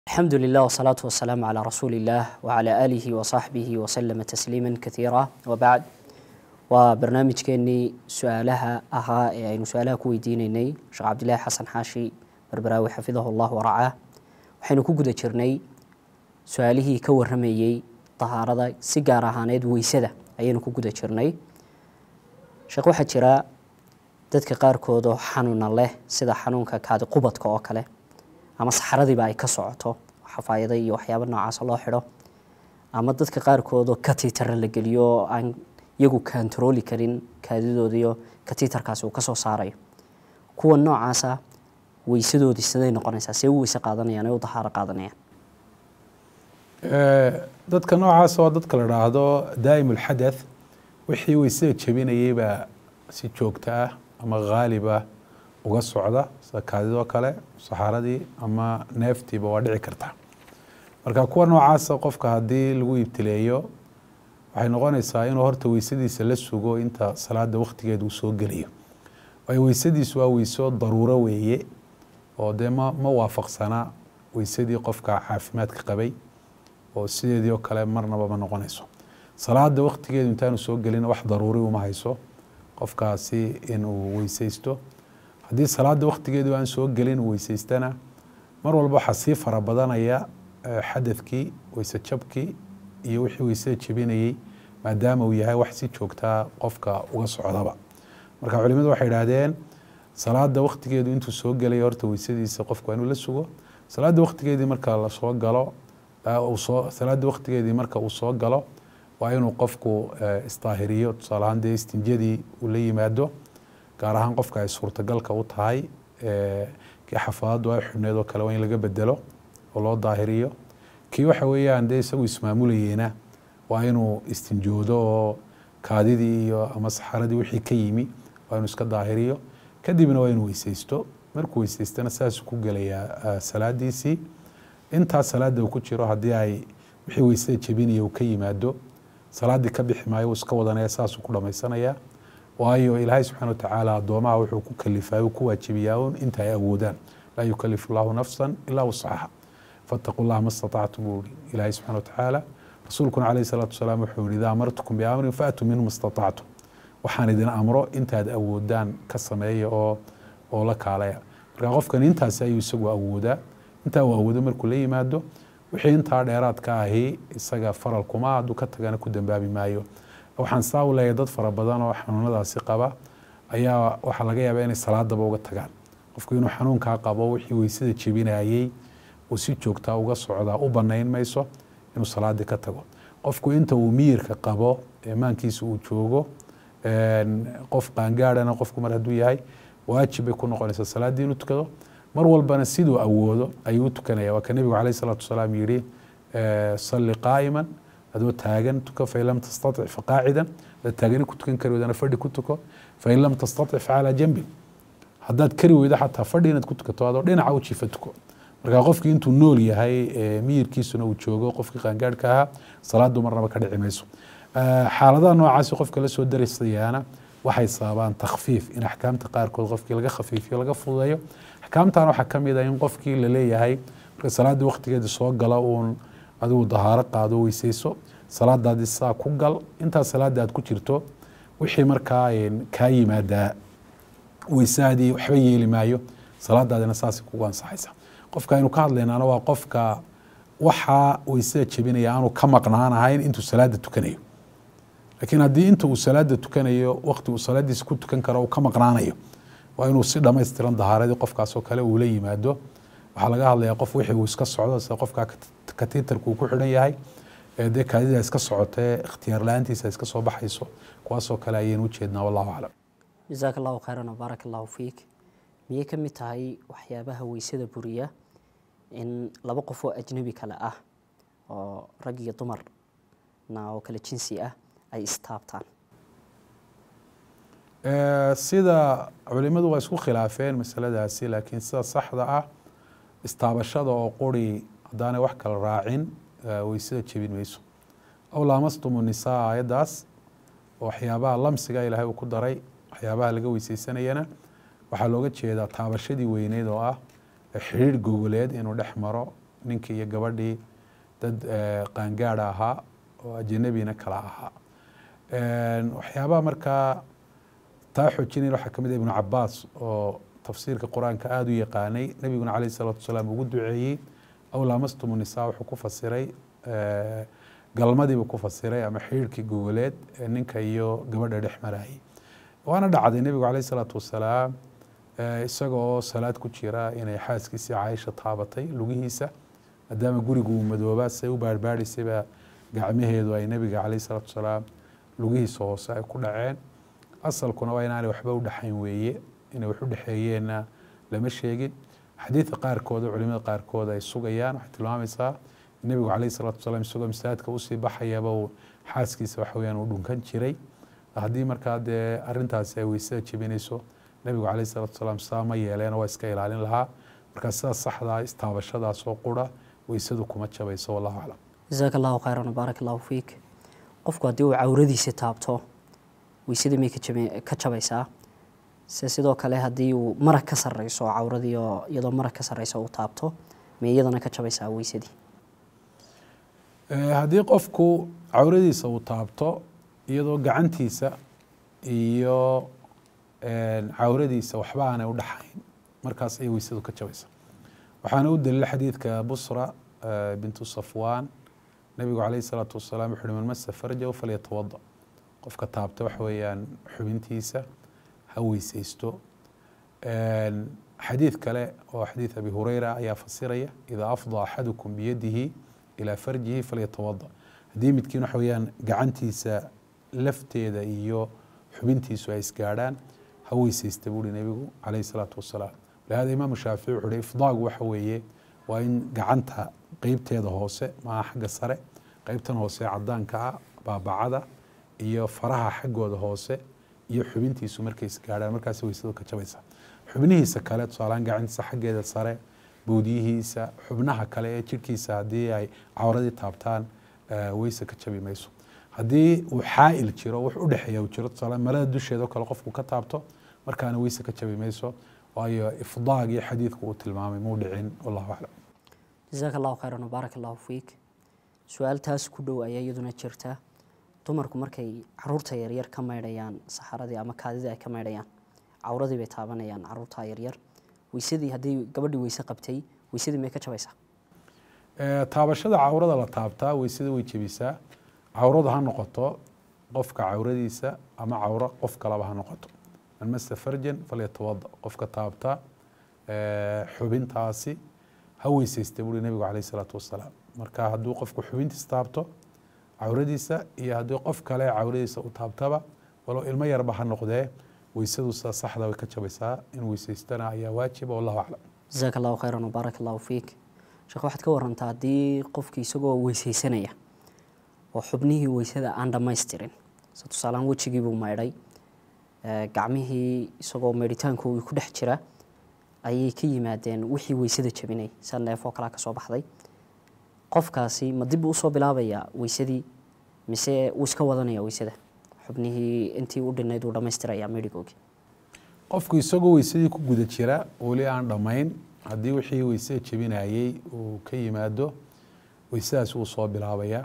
الحمد لله والصلاة والسلام على رسول الله وعلى آله وصحبه وسلم تسليما كثيرا وبعد وبرنامج كيني سؤالها أها يعني سؤالها كوي دينيني شيخ عبد الله حسن حاشي بربراوي حفظه الله ورعاه waxaynu ku guda jirnay su-aalihii ka warramayey dahaarada si gaar ahaaneed weysada ayaynu ku guda jirnay sheekh waxaa jira dadka qaarkood oo xanuuna leh sida xanuunka kaadi qubadka oo kale ama saxaradiiba ay ka socoto xafaayada iyo waxyaaba noocaas loo xidho ama dadka qaarkood oo katiitara la geliyo oo aan iyagu kantarooli karin kaadidoodiyo katiitarkaasi uu kasoo saarayo kuwa noocaasa weysadoodii siday noqonaysaa see u weyse qaadanayaan ee u dahaaro qaadanayaan dadka noocaas waa dadka la dhaahdo daa'im ulxadath wixii weysada jebinayay baa si joogto ah ama haaliba uga socda sida kaadidoo kale saxaaradii ama neeftiiba waa dhici karta marka kuwa noocaasa qofka haddii lagu ibtileeyo waxay noqonaysaa inuu horta weysadiisa la sugo inta salaada waktigeed uu soo gelayo waayo weysadiisu waa weyso daruuro weeye oo dee ma ma waafaqsana weysadii qofka caafimaadka qabay oo sideedii oo kale marnaba ma noqonayso salaada waktigeedu intaanu soo gelin wax daruuri uma hayso qofkaasi inuu weysaysto haddii salaada waktigeedu aan soo gelin uu weysaystana mar walba waxaa sii fara badanaya xadadkii weyse jabkii iyo wixii weysada jebinayey maadaama uu yahay wax si joogtaa qofka uga socdaba marka culimadu waxay idhaahdeen salaada waktigeedu intuu soo gelay horta weysadiisa qofku waa inuu la sugo salaada waktigeedii marka lasoo galo soo salaada waktigeedii marka uu soo galo waa inuu qofku isdaahiriyo tusaale ahaan dee istinjadii uu la yimaado gaar ahaan qofka ay suurtagalka u tahay kii xafaadadu ay xubneed oo kale waa in laga bedelo oo loo daahiriyo kii waxa weeyaan dee isagu ismaamulayeyna waa inuu istinjoodo oo kaadidii iyo ama saxaradii wixii ka yimi waa inuu iska daahiriyo kadibna waa inuu weysaysto markuu weysaystana saasuu ku gelayaa salaadiisii intaa salaada uu ku jiro haddii ay wixii weysada jebinaya uu ka yimaado salaaddii ka bixi maayo uu iska wadanaya saasuu ku dhammaysanaya waayo ilaahay subxana watacaala addoomaha wuxuu ku kalifay uu ku waajibiyaa un inta ay awoodaan laa yukalifu llahu nafsan ilaa wuscaha fattaquu llaha ma statactum buu yihi ilaahay subxana watacaala rasuulkuna calayhi salaatu wasalaam wuxuu yihi idaa amartukum biamrin faatuu minhu ma statactum waxaan idin amro intaad awoodaan ka sameeya oo oo la kaalaya marka qofkan intaasi ayuu isagu awoodaa intaa uu awoodo markuu la yimaado wixii intaa dheeraad ka ahi isaga faral kuma hadduu ka tagana ku dambaabi maayo waxaan saa u leeyahay dad fara badan oo xanuunadaasi qaba ayaa waxaa laga yaabaa inay salaadaba uga tagaan qofku inuu xanuunkaa qabo wixii weysada jebinayey uu si joogtaa uga socdaa u banayn mayso inuu salaadii ka tago qofku inta uu miyirka qabo maankiisa uu joogo qof qaangaadhana qofku mar hadduu yahay waajib bay ku noqonaysaa salaaddii inuu tukado mar walbana siduu awoodo ayuu u tukanaya waa ka nebigu calayh salaatu wasalaam yihi salli qaa'iman adoo taagan tuko fain lam tastatic faqaacidan hadaad taagani ku tukan kari weydana fadhi ku tuko fain lam tastatic facalaa janbin haddaad kari weydo xataa fadhi inaad ku tukato adoo dhinaca u jiifa tuko marka qofkii intuu nool yahay miyirkiisuna uu joogo qofkii qaangaadhka ahaa salaadu marnaba ka dhici mayso xaaladaha noocaasi qofka la soo darasayaana waxay sababaan takhfiif in axkaamta qaarkood qofkii laga khafiifiyo laga fududeeyo axkaamtan waxaa ka mid ah in qofkii la leeyahay marka salaadii waktigeeda soo gala uun adigu dahaaro qaado weysayso salaadaadii saa ku gal intaa salaada aad ku jirto wixii markaa kaa yimaadaa weysaadii waxba yeeli maayo salaadaadina saasay kugu ansaxaysa qofka aynu ka hadlaynaana waa qofka waxaa weysada jebinaya aanu ka maqnaanahayn intuu salaada tukanayo laakiin haddii inta uu salaada tukanayo wakti uu salaadiisa ku tukan karo uu ka maqnaanayo waa inuu si dhammaystiran dahaaradii qofkaasoo kale uu la yimaado waxaa laga hadlayaa qof wixii uu iska socdo sida qofka katiitarka uu ku xidhan yahay dee kaadida iska socotee ikhtiyaar la-aantiisa iska soo baxayso kuwaasoo kale ayaynu ujeednaa wallahu aclam jasaaka allahu khayran wbaarak allahu fiik miyay ka mid tahay waxyaabaha weysada buriya in laba qof oo ajnabi kale ah oo rag iyo dumarna oo kale jinsi ah ay istaabtaan sida culimadu waa isku khilaafeen masaladaasi laakiin sida saxda ah istaabashada oo quri haddaanay wax kala raacin weysada jebin mayso aw laamastumu nisaa aayaddaas waxyaabaha lamsiga ilaahay uu ku daray waxyaabaha laga weysaysanayana waxaa looga jeedaa taabashadii weyneyd oo ah xidhiir gogoleed inuu dhex maro ninkii iyo gabadhii dad qaangaada ahaa oo ajanabina kala ahaa waxyaabaha markaa taa xoojinaya waxaa kamid ah ibnu cabaas oo tafsiirka qur-aanka aada u yaqaanay nebiguna calayh isalaatu wasalaam ugu duceeyey aw laamastumu nisaa wuxuu ku fasiray galmadiibuu ku fasiray ama xiirhkii gogoleed ee ninka iyo gabadha dhex marayay waana dhacday nebigu calayh isalaatu wasalaam isaga oo salaad ku jira inay xaaskiisii caaisha taabatay lugihiisa maadaama gurigu uu madoobaa say u baarbaadhaysayba gacmaheedu ay nebiga calayh isalaatu wasalaam lugihiisa hoose ay ku dhaceen asalkuna waa inaanay waxba u dhexayn weeye inay wax u dhexeeyeenna lama sheegin xadiidka qaarkooda culimada qaarkood ay sugayaan waxay tilmaamaysaa nebigu calayh isalaatu wasalaam isagoo masaajidka usii baxayaba uu xaaskiisa waxa weyaan uu dhunkan jiray haddii markaa dee arrintaasi ay weysada jebinayso nebigu calayh isalaatu wasalaam saa ma yeeleena waa iska ilaalin lahaa markaa sidaas saxdaa istaabashadaas oo qura weysadu kuma jabayso wallahu aclam jasaaka allahu khayran wabaarak allahu fiik qofku haddii uu cawradiisa taabto weysadii may ka jabaysaa se sidoo kale haddii uu marag ka sareyso oo cawradii oo iyadoo marag ka sareysa uu taabto may iyadana ka jabaysaa weysadii haddii qofku cawradiisa uu taabto iyadoo gacantiisa iyo cawradiisa waxba aanay u dhaxayn markaas ayay weysadu ka jabaysa waxaana u daliila xadiidka busra bintu safwaan nebigu calayh isalaatu wasalaam wuxu uhi man masa farjahu falyatawada qofka taabta waxa weeyaan xubintiisa ha weysaysto xadiid kale oo xadiid abi hureyra ayaa fasiraya idaa afdaa axadukum biyadihi ilaa farjihi falyatawada haddii midkiin waxa weeyaan gacantiisa lafteeda iyo xubintiisu ay isgaadhaan ha weysaysta buuhi nebigu calayh isalaatu wasalaam lihada imaamu shaafici wuxu uhi ifdaagu waxa weeye waa in gacanta qeybteeda hoose maaha xagga sare qeybtan hoose cadaanka ah baabacada iyo faraha xaggooda hoose iyo xubintiisu markay isgaadhaan markaas weysadu ka jabaysa xubnihiisa kale tusaalahaan gacantiisa xaggeeda sare boodiyihiisa xubnaha kale ee jirhkiisa haddii ay cawradii taabtaan weyse ka jabi mayso haddii uu xaa'il jiro wax u dhexeeya uu jiro tusaale malada dusheeda oo kale qofku ka taabto markaana weyse ka jabi mayso waayo ifdaagii xadiidku uu tilmaamay muu dhicin wallahu aclam jasaaka allahu khayran wabaarak allahu fiik su-aal taas ku dhow ayaa iyaduna jirta dumarku markay caruurta yaryar ka maydhayaan saxaradii ama kaadidii ay ka maydhayaan cawradii bay taabanayaan caruurta yaryar weysadii haddii gabadhii weyse qabtay weysadii may ka jabaysaa taabashada cawrada la taabtaa weysada way jebisaa cawradu ha noqoto qofka cawradiisa ama cawro qof kalaba ha noqoto man masa farjan falyatawada qofka taabta xubintaasi ha weysaysta buuri nebigu calayh isalaatu wasalaam marka hadduu qofku xubintiisa taabto cawradiisa iyo haddii qof kale cawradiisa u taabtaba walow ilmo yarba ha noqdee weysadu sida saxda way ka jabaysaa in weysaystana ayaa waajiba wallahu aclam jasaaka allahu khayran wabaarak allahu fiik sheekh waxaad ka warantaa haddii qofkii isagoo weysaysanaya oo xubnihii weysada aan dhammaystirin se tusaalehaan wejigiibuu maydhay gacmihii isagoo maydhitaankoogii ku dhex jira ayay ka yimaadeen wixii weysada jabinay sa neef oo kalea ka soo baxday qofkaasi ma dib usoo bilaabayaa weysadii mise wuu iska wadanaya weysada xubnihii intii u dhinayd uu dhammaystiraya meydhigoogii qofku isagoo weysadii ku guda jira weli aan dhammayn haddii wixii weysada jebinayey uu ka yimaado weysadaas wuu soo bilaabayaa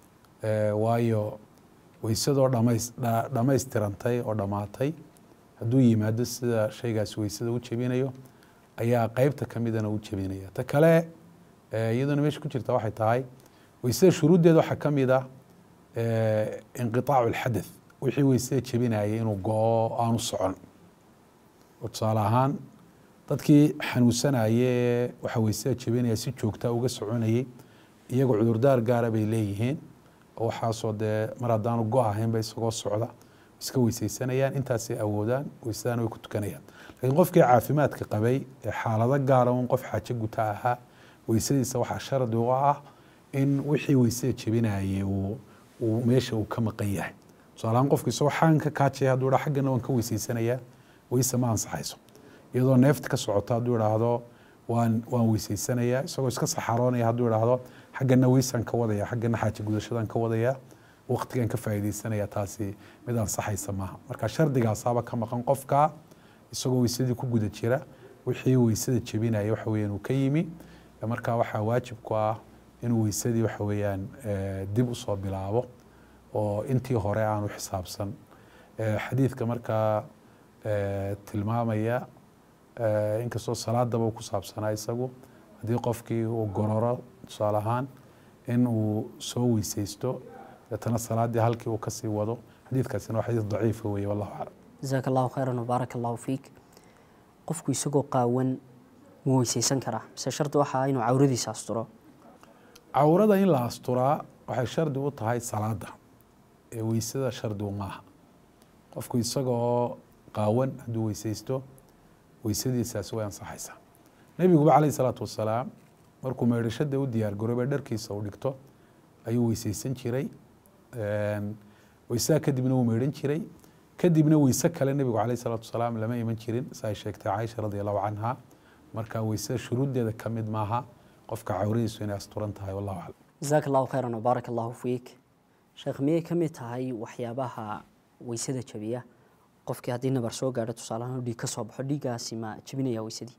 waayo weysadoo dhamays dhammaystirantay oo dhammaatay hadduu yimaado sida shaygaas weysada u jebinayo ayaa qeybta ka midana u jebinaya ta kale iyaduna meesha ku jirta waxay tahay weysada shuruuddeeda waxaa ka mid ah inqiaacu alxadath wixii weysada jebinayay inuu go-o aanu socon oo tusaale ahaan dadkii xanuunsanaye waxa weysada jebinaya si joogtaa uga soconayey iyagoo cudurdaar gaara bay leeyihiin oo waxaasoo dee mar haddaanu go ahaynba isagoo socda iska weysaysanayaan intaasay awoodaan weysadana way ku tukanayaan lakiin qofkii caafimaadka qabay ee xaalado gaara un qof xaajo guta ahaa weysadiisa waxaa shardi u ah in wixii weysada jebinayay uu meesha uu ka maqan yahay tusaalahaan qofku isagoo xagan ka kaajaya hadduu dha xaggana waan ka weysaysanayaa weyse ma ansaxayso iyadoo neefta ka socoto hadduu idhaahdo waan waan weysaysanayaa isagoo iska saxaroonaya hadduu idhaahdo xaggana weysaan ka wadaya xaggana xaajo gudashadaan ka wadaya waqtigan ka faa'iidaysanaya taasi mid ansaxaysa maaha marka shardigaasaaba ka maqan qofka isagoo weysadii ku guda jira wixii weysada jebinaya waxa weeyaan uu ka yimi marka waxaa waajib ku ah inuu weysadii waxa weeyaan eh, dib usoo bilaabo oo intii hore aanu xisaabsan Eh, xadiidka markaa eh, tilmaamaya eh, inkastoo salaadaba uu ku saabsanaa isagu haddii qofkii uu gororo tusaale ahaan in uu soo weysaysto deetana salaaddii halkii uu kasii wado xadiidkaasina waa xadiid daciifa weeye wallahu aclam jazaaka allahu khayran wbaaraka allahu fiik qofku isagoo qaawan ma weysaysan karaa mise shardi waxa ah inuu cawradiisa asturo cawrada in la asturaa waxay shardi u tahay salaada ee weysada shardigu maaha qofku isagoo qaawan hadduu weysaysto weysadiisaasi way ansaxaysaa nebiguba calayhi salaatu wasalaam markuu meydhashada u diyaar garoobay dharkiisa uu dhigto ayuu weysaysan jiray Een, weysaha kadibna wuu meydhan jiray kadibna weyse kale nebigu calayhi salaatu wasalaam lama iman jirin sa ay sheegtay caaisha radi allahu canha marka weysada shuruuddeeda ka mid maaha qofka cawradiisu inay asturan tahay wallahu aclam jazaaka allahu khayran wbaaraka allahu fiik sheekh miyay ka mid tahay waxyaabaha weysada jabiya qofkii haddii nabar soo gaadho tusaale ahaan dhiig ka soo baxo dhiiggaasi ma jebinaya weysadii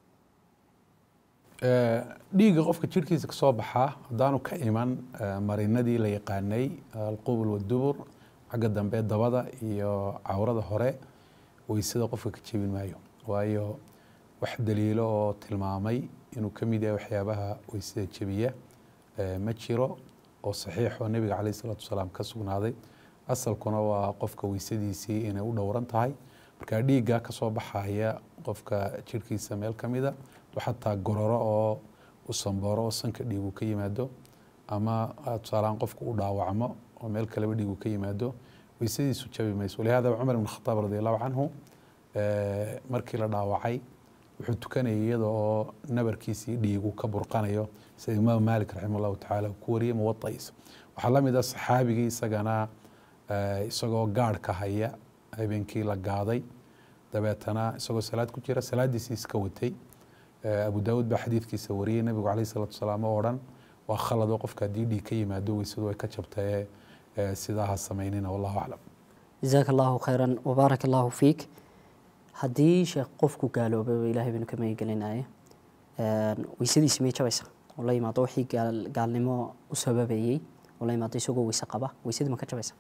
Eh, dhiigga qofka jirhkiisa ka soo baxaa haddaanu ka iman eh, marinadii la yaqaanay alqubul wadubur xagga dambe dabada iyo cawrada hore weysada qofka ka jebin maayo waayo wax daliilo oo tilmaamay inuu ka mid yahay waxyaabaha weysada jebiya eh, ma jiro oo saxiix oo nebiga caleyhi salaatu wasalaam ka sugnaaday asalkuna waa qofka weysadiisii inay u dhowran tahay marka dhiigga ka soo baxaya qofka jirhkiisa meel ka mida xataa gororo oo u sambooro oo sanka dhiigu ka yimaado ama tusaalahaan qofku u dhaawacmo oo meel kaleba dhiigu ka yimaado weysadiisu jabi mayso walihada cumar ibn khataab radi allahu canhu eh, markii la dhaawacay wuxuu tukanayay iyada oo nabarkiisii dhiigu ka burqanayo sida imaam maalik raximah allahu tacaala uu ku wariyey muwadaciisa waxaa la mid ah saxaabigii isagana eh, isagoo gaadhka haya habeenkii la gaaday dabeetana isagoo salaad ku jira salaadiisii iska watay Eh, abu daawuud baa xadiidkiisa wariyey nebigu calayhi salaatu wasalaam oo dhan waa khalad oo qofka haddii dhiig ka yimaado weysadu way ka jabtaye eh, sidaa ha samaynina wallahu aclam jazaaka allahu khayran wbaaraka allahu fiik haddii sheekh qofku gaaloobay ilaahay baynu ka magagelinaye weysadiisi may jabaysa oo la yimaado wixii gaal- gaalnimo u sababayey oo la yimaado isagoo weyse qaba weysadii ma ka jabaysa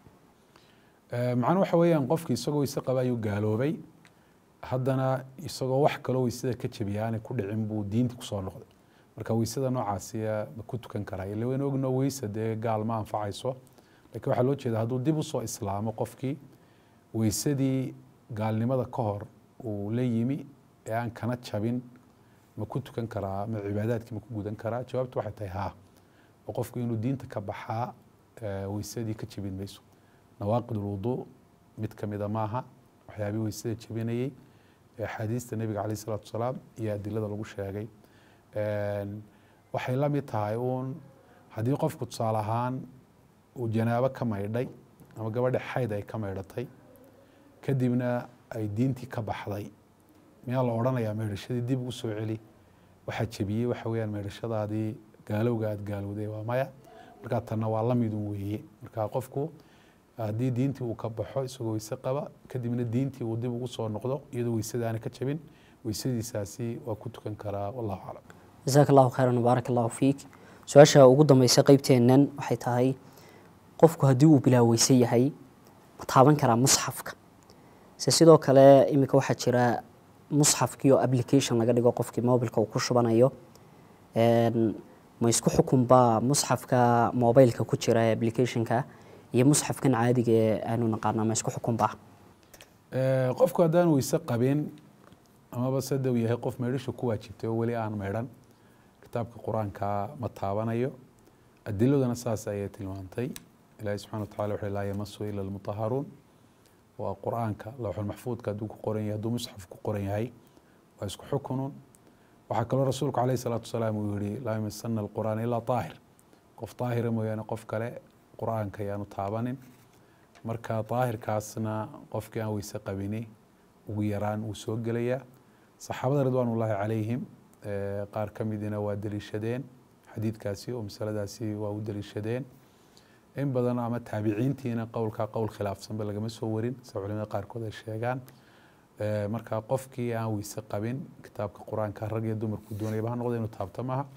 Eh, macnuhu waxa weeyaan qofki isagoo weyse qaba ayuu gaaloobay haddana isagoo wax kaloo weysada ka jabiya aanay ku dhicin buu diintii kusoo noqday marka weysada noocaasiya ma ku tukan karaa ila waynu ogno weysa dee gaal ma anfacayso laakiin waxaa loo jeeda hadduu dib usoo islaamo qofkii weysadii gaalnimada ka hor uu la yimi ee aan kana jabin ma ku tukan karaa ma cibaadaadkii ma ku gudan karaa jawaabtu waxay tahay haa oo qofku inuu diinta ka baxaa eh, weysadii ka jabin mayso nawaaqid ulwuduu mid ka mida maaha waxyaabihii weysada jabinayey ee axaadiista nebiga caleyh isalaatu wasalaam iyo adilada lagu sheegay Een, waxay la mid tahay uun haddii qofku tusaale ahaan uu janaabo ka maydhay ama gabadha xayd ay ka maydhatay kadibna ay diintii ka baxday miyaa la odhanayaa maydhashadii dib u soo celi waxaa jebiyey waxa weeyaan maydhashadaadii gaalowga aad gaalowday waa maya markaa tanna waa la midun weeye marka qofku haddii diintii uu ka baxo isagoo weyse qaba kadibna diintii uu dib ugu soo noqdo iyadoo weysada aanay ka jabin weysadiisaasi waa ku tukan karaa wallahu aclam jazaaka allahu khayran wbaaraka allahu fiik su-aasha ugu dambeysa qeybteennan waxay tahay qofku haddii uu bilaa weyse yahay ma taaban karaa musxafka se sidoo kale iminka waxaa jira musxafkii oo application laga dhigo qofkii mobilka uu ku shubanayo Een, ma isku xukunbaa musxafka mobilka ku jira ee applicationka iyo musxafkan caadiga ee aanu naqaana ma isku xukunbaa Eh, qofku haddaan weyse qabin amaba sida uu yahay qof meydhasha ku waajibtay oo weli aan meydhan kitaabka qur-aanka ma taabanayo adiladuna saas ayay tilmaantay ilaahi subxana watacala wuxuu laa yamasu ila almutaharuun waa qur-aanka lawxul maxfuudka hadduu ku qoran yahay hadduu musxaf ku qoran yahay waa isku xukunun waxaa kaloo rasuulku caleyhi salaatu wasalaam uu yihi laa yamasana alqur'aan ilaa daahir qof daahira mooyaane qof kale qur-aanka ayaanu taabanin marka daahirkaasna qofkii aan weyse qabini ugu yaraan wuu soo gelayaa saxaabada ridwaan ullaahi calayhim eh, qaar ka midina waa deliishadeen xadiidkaasi oo masaladaasi waa u deliishadeen in badan ama taabiciintiina qowlkaa qowl khilaafsanba lagama soo warin sida culimada qaarkood ay sheegaan Eh, marka qofkii aan weyse qabin kitaabka qur-aanka rag iyo dumarku doonayaba ha noqdo inuu taabto maaha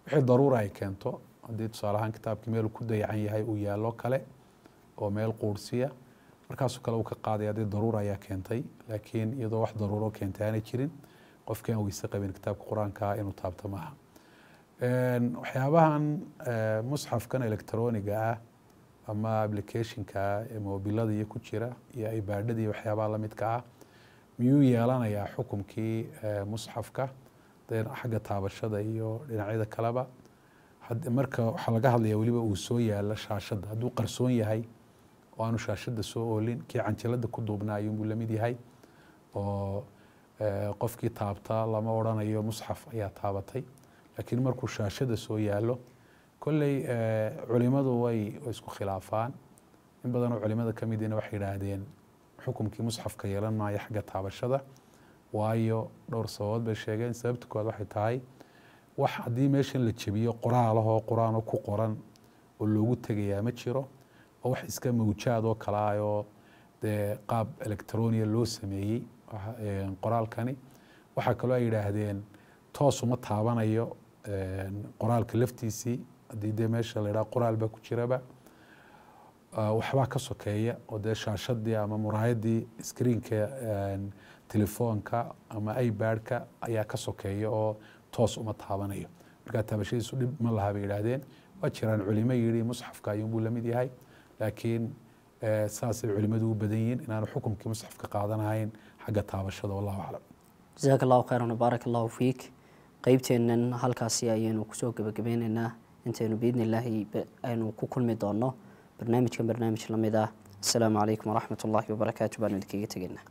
wixii daruura ay keento haddii tusaale ahaan kitaabkii meel ku dayacan yahay uu yaallo kale oo meel quursiya markaasoo kale uu ka qaadaya haddii daruura ayaa keentay laakiin iyadoo wax daruuro keentay aanay jirin qofkii aan weyse qabin kitaabka qur-aanka inuu taabto maaha waxyaabahan musxafkan electroniga ah ama applicationka ee mobilada iyo ku jira iyo ibaadhada iyo waxyaabaha lamidka ah miyuu yeelanayaa xukumkii musxafka dee xagga taabashada iyo dhinacyada kaleba marka waxaa laga hadlaya weliba uu soo yaalo shaashadda hadduu qarsoon yahay oo aanu shaashadda soo oolin kii canjalada ku duubnaa ayuunbuu lamid yahay oo qofkii taabta lama odrhanayo musxaf ayaa taabatay laakiin markuu shaashada soo yaalo kolley culimadu way isku khilaafaan in badanoo culimada ka midina waxay yidhaahdeen xukumkii musxafka yeelan maayo xagga taabashada waayo dhowr sababood bay sheegeen sababta koowaad waxay tahay wax haddii meeshan la jebiyo qoraalahoo qur-aanoo ku qoran oo loogu tegayaa ma jiro oo wax iska mawjaad oo kale ah oo dee qaab electronia loo sameeyey qoraalkani waxaa kaloo ay yidhaahdeen toosuma taabanayo qoraalka laftiisii haddii dee meesha la yidhaha qoraal baa ku jiraba waxbaa ka sokeeya oo dee shaashadii ama muraayadii screenka telefoonka ama ibadka ayaa ka sokeeya oo toos uma taabanayo markaa taabashadiisu dhib ma laha bay yidhaahdeen waa jiraan culimo yidhi musxafka ayuunbuu lamid yahay laakiin saasay culimadu u badan yihiin inaanu xukumkii musxafka qaadanahayn xagga taabashada wallahu aclam jasaaka allahu khayran wbaarak allahu fiik qeybteennan halkaasi ayaynu kusoo gebagabeyneynaa intaynu biidni illaahi aynu ku kulmi doonno barnaamijkan barnaamij lamid ah asalaamu calaykum waraxmat ullaahi wabarakaatu baanu idinkaga tegeynaa